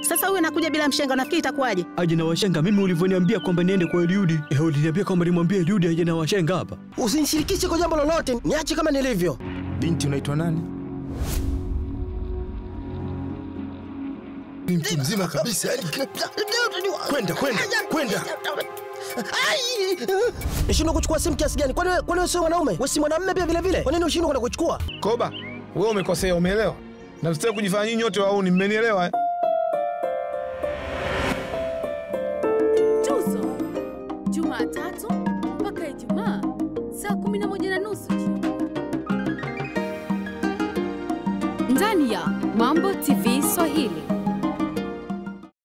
Sasa huyu anakuja bila mshenga, nafikiri itakuwaje? Aje na washenga mimi ulivyoniambia kwamba niende kwa Eliudi. Eh, uliniambia kwamba nimwambie Eliudi aje na washenga hapa. Usinishirikishe kwa jambo lolote, niache kama nilivyo. Binti unaitwa nani? Ni mtu mzima kabisa yani. Kwenda kwenda kwenda. Nishindwa kuchukua simu kiasi gani? Kwani wewe- kwani wewe sio mwanaume? Wewe si mwanamume pia vile vile? Kwa nini ushindwe kwenda kuchukua? Koba, wewe umekosea, umeelewa? Na msitaki kujifanya nyinyi wote wauni, mmenielewa? eh? Tuzo Jumatatu mpaka Ijumaa saa kumi na moja na nusu jioni ndani ya Mambo TV Swahili.